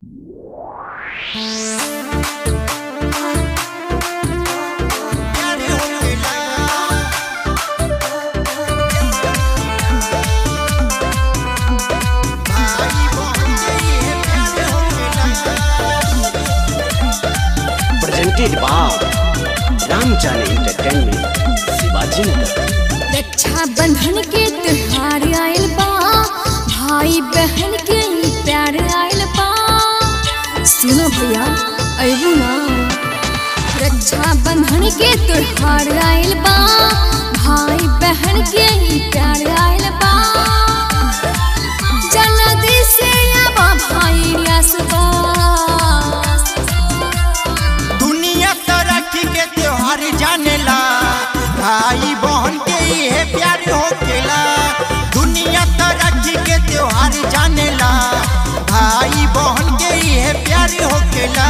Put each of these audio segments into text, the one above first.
presented by Ramjani Entertainment, Shivaji Nagar. रक्षा बंधन के त्योहार आयल बा भाई बहन के ई प्यार आयल बा सुनो भैया अबू ना रक्षा बंधन के त्योहार आयल बा भाई बहन के ई प्यार आयल बा जल्दी से आवा भाई रियासबा दुनिया तरक्की के त्योहार जानेला भाई बहन के इहे प्यार होकेला दुनिया तरक्की के त्योहार जानेला भाई बहन के इहे प्यार होकेला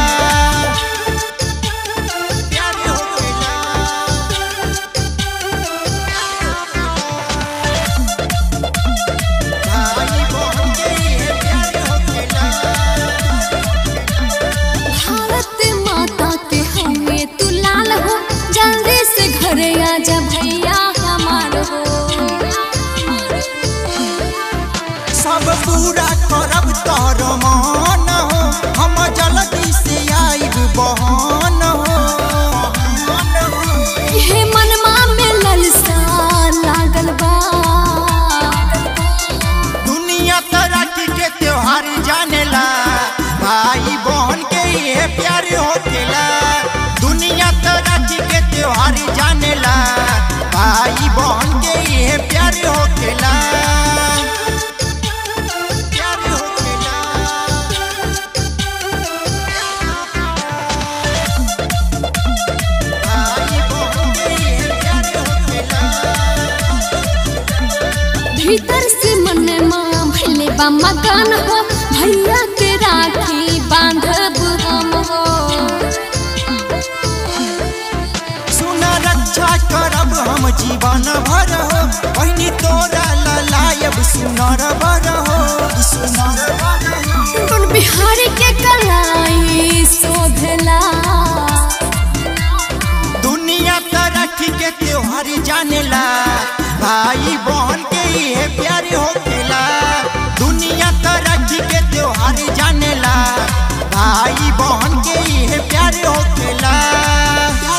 प्यार होकेला भाई बहन के इहे प्यार होकेला भारत माता के हमें तू लाल हो जल्दी से घरे आजा भैया हमार हो सब पूरा करब तोर मान हो हम जल्दी से आइब बहन हो ये मनमा में ललसा लागल बा दुनिया तरक्की के त्योहार जानेला भाई बहन के ये प्यार होकेला दुनिया तरक्की के त्योहार जानेला भाई बहन के ये प्यार होकेला प्यार होकेला भाई बहन के ये प्यार होकेला भीतर से मन माँ भले बा मकान हो भैया के राखी बांधब हम हो सुन रक्षा करब हम जीवन भर हो पहिनी तोरा ललायब सुनर बर हो सुनर बर हो टुन बिहारी के कलाई शोभला दुनिया तरक्की के त्योहार जानेला भाई बहन के ये प्यार होकेला दुनिया तरक्की के त्योहार जानेला भाई बहन के ये प्यार होकेला